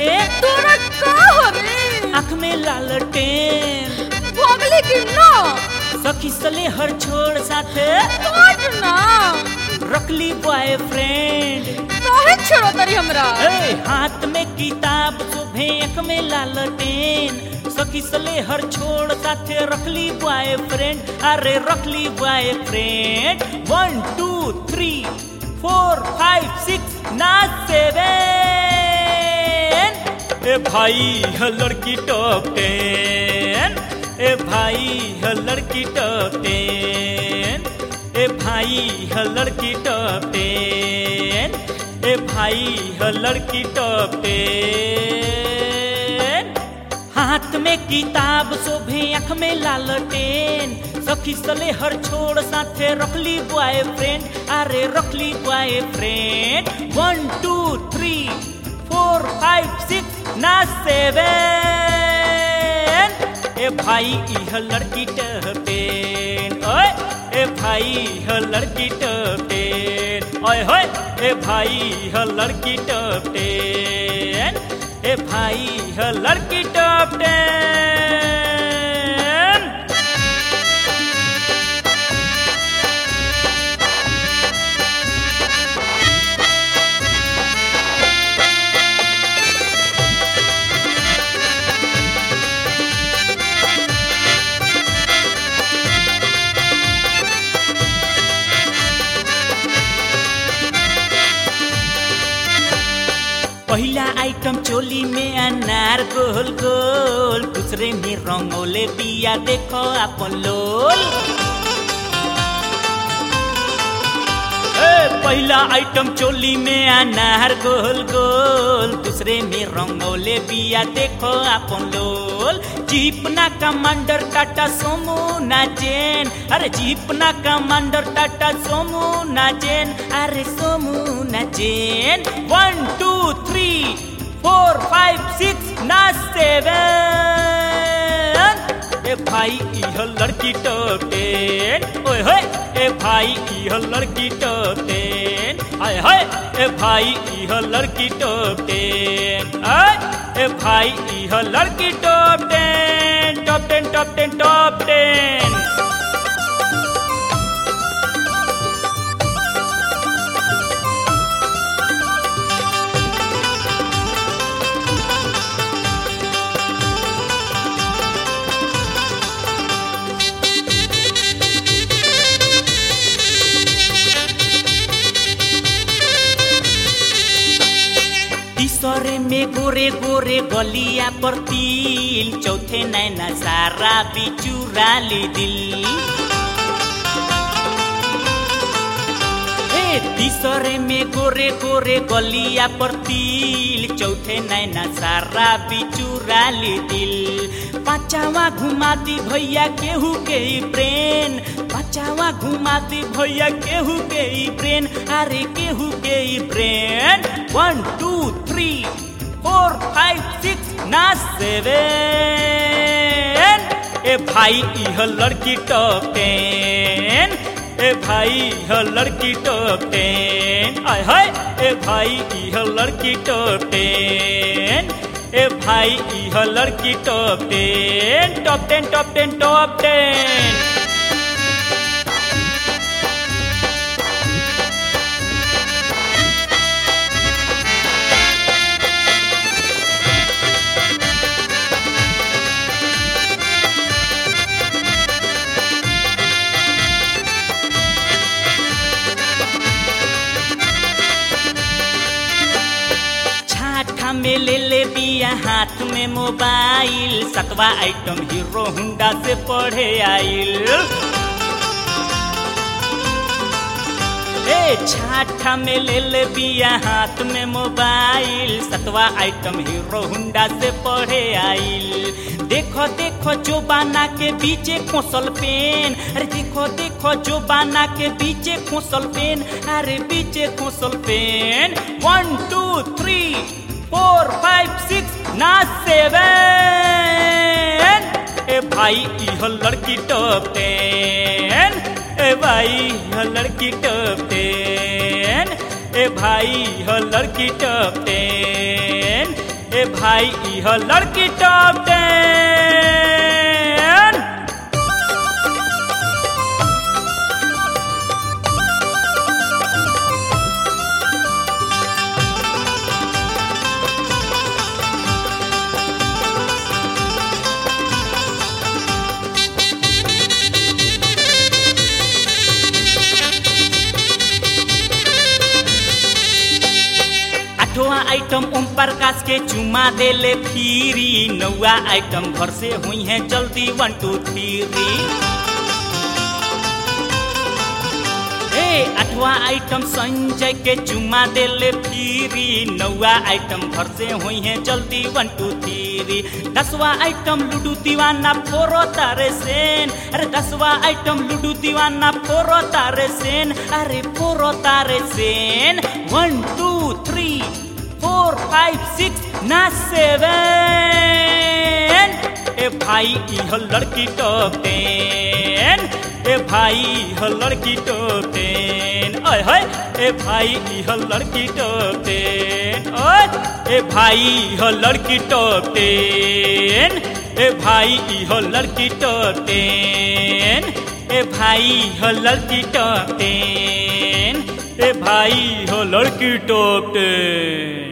तोरा का हवे आँख में लालटेन भोगली कि ना सखी सले हर छोड़ साथे काट ना रखली बॉयफ्रेंड काहे छेड़ो तरी हमरा ए हाथ में किताब सुबह आँख में लालटेन सखी सले हर छोड़ साथे रखली बॉयफ्रेंड अरे रखली boyfriend one two three four five six ना सेवन ए भाई है लड़की टॉप टेन ए भाई है लड़की टॉप टेन ए भाई है लड़की टॉप टेन ए भाई है लड़की टॉप टेन हाथ में किताब शोभे आँख में लालटेन सखी सले हर छोड़ साथे रखली बॉयफ्रेंड अरे रखली boyfriend one two three four five six ना सेवन ए भाई इह लड़की टहटेन ओए ए भाई इह लड़की टहटेन ओए होए ए भाई इह लड़की टहटेन ए भाई इह लड़की टहटेन पहला आइटम चोली में अनार गोल गोल दूसरे में रंगोले बिया देखो अपन लोल ए, पहला आइटम चोली में अनार गोल गोल दूसरे में रंगोले बिया देखो अपन लोल जीप ना कमांडर टाटा सोमू ना जैन अरे जीप ना कमांडर टाटा सोमू ना जैन अरे सोमू ना जैन one two three four five six ना सेवन ए भाई इह लड़की टोटेन ओए होए ए भाई इह लड़की टोटेन आय हाय ए भाई इह लड़की टोटेन आय ए भाई इह लड़की टोटेन top ten top ten top ten तीसरे में गोरे गोरे गलिया पर तिल चौथे नैना सारा बिचुरा ली दिल ए, तीसरे में गोरे गोरे गलिया पर तिल चौथे नैना सारा बिचुरा ली दिल पाचावा घुमा दी भैया केहू के ही ब्रेन पाचावा घुमा दी भैया केहू के ही ब्रेन अरे केहू के ही brain one two three four five six ना सेवन ए भाई इह लड़की टॉप टेन ए भाई इह लड़की टॉप टेन आय हाय ए भाई इह लड़की टॉप टेन ए भाई इह लड़की top ten top ten top ten top टेन छाठा में ले ले बिया हाथ में मोबाइल सतवा आइटम हीरो हुंडा से पढ़े आइल ए छाठा में ले ले बिया हाथ में मोबाइल सतवा आइटम हीरो हुंडा से पढ़े आइल देखो देखो जो बाना के बीचे खोसल पेन अरे देखो देखो जो बाना के बीचे खोसल पेन अरे बीचे खोसल pen one two three four five six ना सेवन ए भाई इह लड़की टॉप टेन ए भाई इह लड़की टॉप टेन ए भाई इह लड़की टॉप टेन ए भाई इह लड़की टॉप टेन आठवां आइटम ओम प्रकाश के चुमा देले फिरी नौवा आइटम घर से हुई है जल्दी वन टू थ्री ए आठवां आइटम संजय के चुमा देले फिरी नौवा आइटम घर से हुई है जल्दी वन टू थ्री दसवा आइटम लूडू दीवाना फोरो तारे सेन अरे दसवा आइटम लूडू दीवाना फोरो तारे सेन अरे फोरो तारे सेन one two three four five six ना सेवन ए भाई इह लड़की टॉप टेन ए भाई इह लड़की टॉप टेन ओए होए ए भाई इह लड़की टॉप टेन ओए ए भाई इह लड़की टॉप टेन ए भाई इह लड़की टॉप टेन ए भाई इह लड़की टॉप टेन ए भाई इह लड़की टॉप टेन